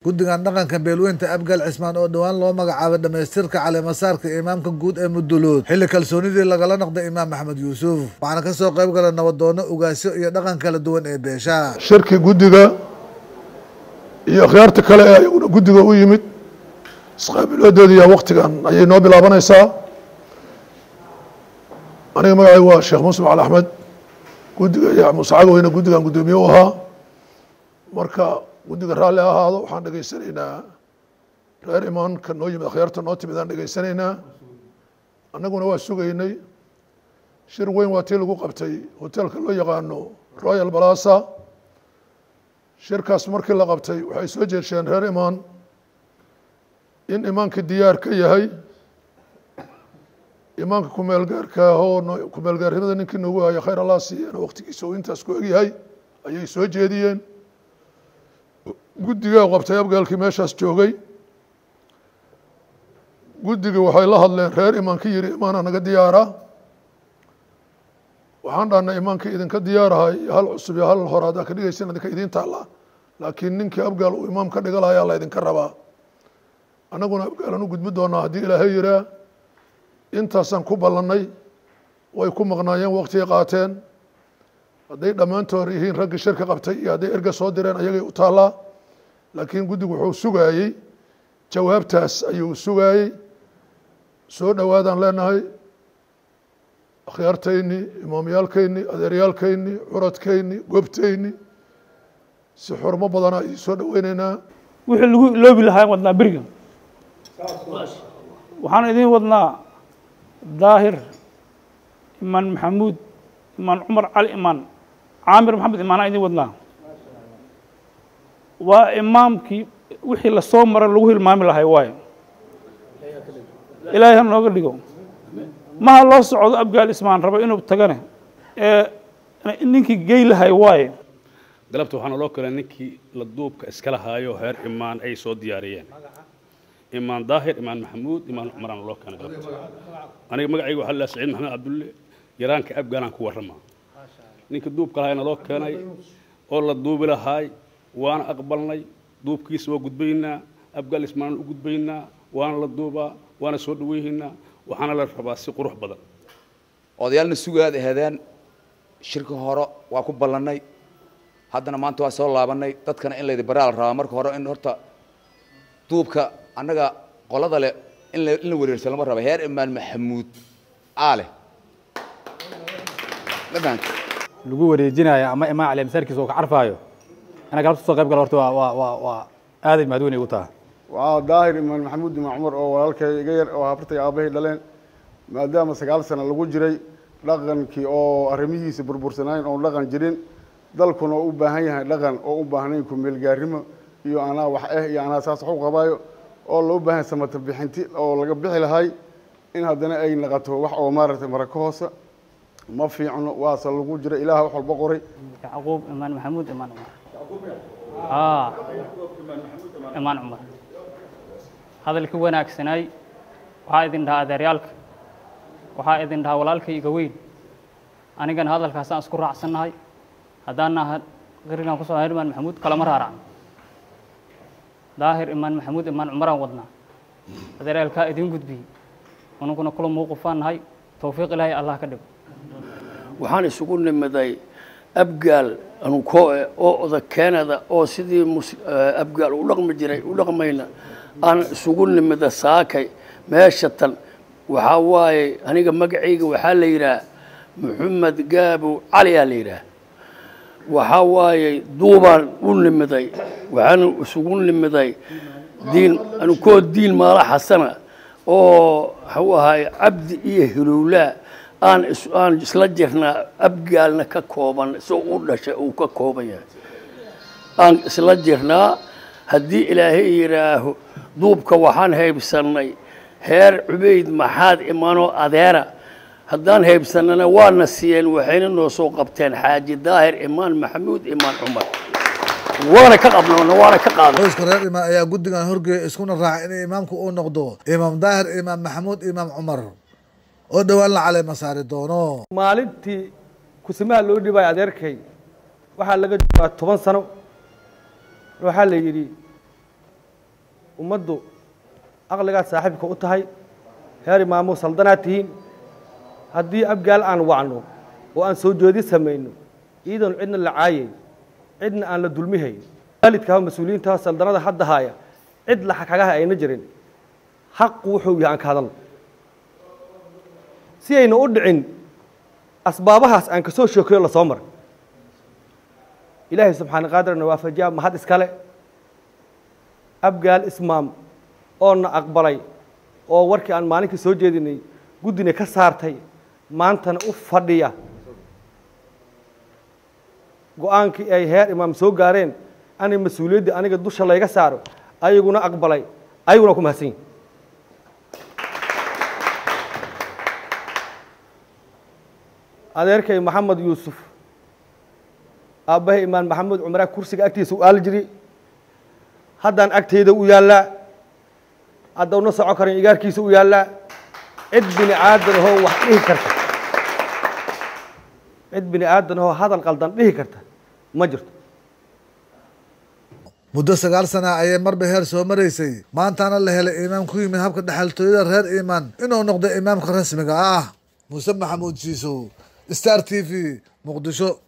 guddigan dhaqanka beelweynta abgaal cismaan oo dhowaan loo magacaabay dhammaystirka caleemasaarka imaamka guud ee mudulood xilli kalsoonidii lagala noqday imaam maxamed yuusuf waxaana ka soo qayb gala nabadoono ugaasyo iyo dhaqan kala duwan ee beesha shirki guddiga iyo akhyaarta kale ee ayaguna guddiga u yimid isqaabiloodooda iyo waktigan ayay noo bilaabanaysaa aniga magacaygu waa sheekh muslim cali axmed guddiga iyo musacagoweyne guddigan guddoomiye u ahaa marka guddiga raalli ha ahaado waxaan dhegaysanaynaa reer imaanka noo yimid akhyaarta noo timid aan dhegaysanaynaa annaguna waa sugaynay shir weyn waa tii lagu qabtay hoteelka loo yaqaano royal balasa shirkaas markii la qabtay waxay soo jeesheen reer imaan in imaanka diyaar ka yahay imaanka kumeelgaarka ahoo kumeelgaarnimada ninkii noogu haya khayr allah siiyana waktigiisa uu intaas ku egyahay ayay soo jeediyeen guddigaa qabtay abgaalkii meeshaas joogay guddiga waxay la hadleen reer imaanka yiri imaana naga diyaara waxaan dhahnay imaanka idinka diyaarahay hal cusub iyo hal hore haddaa ka dhigaysan idinka idiin taalla laakiin ninkii abgaal uu imaam ka dhiga lahayaa la idinka rabaa annaguna abgaalan u gudbi doonaa haddii ilaahay yiraa intaasaan ku ballannay way ku maqnaayeen waktigay qaateen hadday dhammaantood yihiin raggii shirka qabtay iyo hadday erga soo direen ayagay u taallaa laakiin guddigu wuxuu sugaayey jawaabtaas ayuu sugaayey soo dhowaadaan leenahay akhyaartayni imaamyaalkayni adeeryaalkayni curadkayni gobtayni si xurmo badanaa idin soo dhoweyneynaa wixii lagu iloobi lahaa wadnaa beriga waxaan idiin wadnaa daahir imaan maxamuud imaan cumar cali imaan caamir maxamed imaanaa idiin wadnaa waa imaamkii wixii lasoo mara lagu hilmaami lahay waayo ilaahay ha nooga dhigo maha loo socdo abgaal ismaan rabo inuu tagane ee ninkii gey lahay waaye galabta waxaana loo kale ninkii la duubka iska lahaayo heer imaan ay soo diyaariyeen imaan daahir imaan maxamuud imaan cumaraan loo keenay galabta aniga magacayga waxaa la saciid maxamed cabdulle yaraanka abgaalaan ku warrama ninkii duubka lahaayna loo keenay oo la duubi lahaay waana aqbalnay duubkiisa waa gudbaynaa abgaal ismaanaan u gudbaynaa waana la duubaa waana soo dhaweynaynaa waxaana la rabaa si qurux badan odayaalna sugaad ahadeen shirka hore waa ku ballannay haddana maanta waa soo laabannay dadkana in laydi baraa la rabaa marka hore in horta duubka annaga qolada leh in la in la wareersan lama raba heer imaan maxamuud aale ma fahanta lagu wareejinayo ama imaan cali masaarkiisa oo ka carfaayo inaa galabta soo qayb gala horta waa waa waa waa aaday mahadweyn igu taha waa daahir imaan maxamuud imaan cumar oo walaalkay iga yar oo habartay aabbahay dhaleen maadaama sagaal sano lagu jiray dhaqankii oo arrimihiisa burbursanayn oon dhaqan jirin dalkuna oo u baahan yahay dhaqan oo u baahnayn kumeelgaarimo iyo anaa wax eh iyo anaa saas wax u qabaayo oo loo baahan samata bixinti oo laga bixi lahay in haddana ay naqato wax oo maaragtay maraka hoose ma fiicno waase lagu jira ilaah wax walba qoray yacquub imaan maxamuud imaan cumar aa imaan cumar hadalkii wanaagsanaay waxaa idin dhahaa adeeryaalka waxaa idin dhahaa walaalkay iga weyn anigana hadalkaasaan isku raacsannahay haddaan naha qirigan kusoo hayn imaan maxamuud kalama raarac daahir imaan maxamuud imaan cumaraan wadnaa adeeryaalkaa idiin gudbiyey anuguna kula muuqufaan nahay towfiiq ilaahay allah ka dhigo waxaan isugu nimiday abgaal anukoe oo oda keenada oo sidii mus- abgaal u dhaqmi jiray u dhaqmayna aan isugu nimida saakay meesha tan waxaa waaye aniga magacayga waxaa la yidhaah maxamed gaabo cali aa la yidhaah waxaa waaye duubaan u nimiday waxaan isugu nimiday diin anukoo diin maala xasana oo waxuu ahaay cabdi iyo hilowlaa aan is aan isla jirnaa abgaalna ka kooban soo u dhashay uu ka kooban yahay aan isla jirnaa haddii ilaahay yidhaaho duubka waxaan haybsannay heer cubayd maxaad imanoo adeera haddaan haybsannana waana siiyeen waxayna noo soo qabteen xaaji daahir imaan maxamuud imaan cumar waana ka qabnoona waana ka qaadnay qoyska reer imaam ayaa guddigan horgeeya iskuna raacay in imaamku uu noqdo imaam daahir imaam maxamuud imaam cumar oo dhowaan la caleema saari doono maalintii kusimaha loo dhibayo adeerkay waxaa laga joogaa toban sano waxaa la yidhi ummaddu aqligaad saaxiibka u tahay heer imaamo saldanaad tihiin haddii abgaal aan wacno oo aan soo jeedi samayno iidan cidna la caayay cidna aan la dulmihayn waalidkaa mas-uuliyiinta saldanada hadda haaya cid la xakagaha ayna jirin xaqu wuxuu yahay aan ka hadalno si ayna u dhicin asbaabahaas aan kasoo sheekeyo lasoo maray ilaahay subxaana qaadirna waafajiya mahad iskale abgaal ismaam oona aqbalay oo warkii aan maalinkii soo jeedinay guddina ka saartay maantana u fadhiya go-aankii ay heer imaam soo gaareen anay mas-uuliyaddii aniga dusha layga saaro ayaguna aqbalay ayaguna ku mahadsan yihin adeerkay maxamed yuusuf aabbahay imaan maxamed cumraa kursiga agtiisa u aali jiri haddaan agtayda u yaallaa hadda una soco karan igaarkiisa u yaallaa cid bini aadan ahoo wax dhihi karta cid bini aadan ahoo hadal qaldan dhihi karta ma jirto muddo sagaal sana ayay marba heer soo maraysay maantaana la helay imaam ku yimid habka dhexaltooyada reer imaan inuu noqdo imaamka rasmiga ah muuse maxamuud siisow star t v muqdisho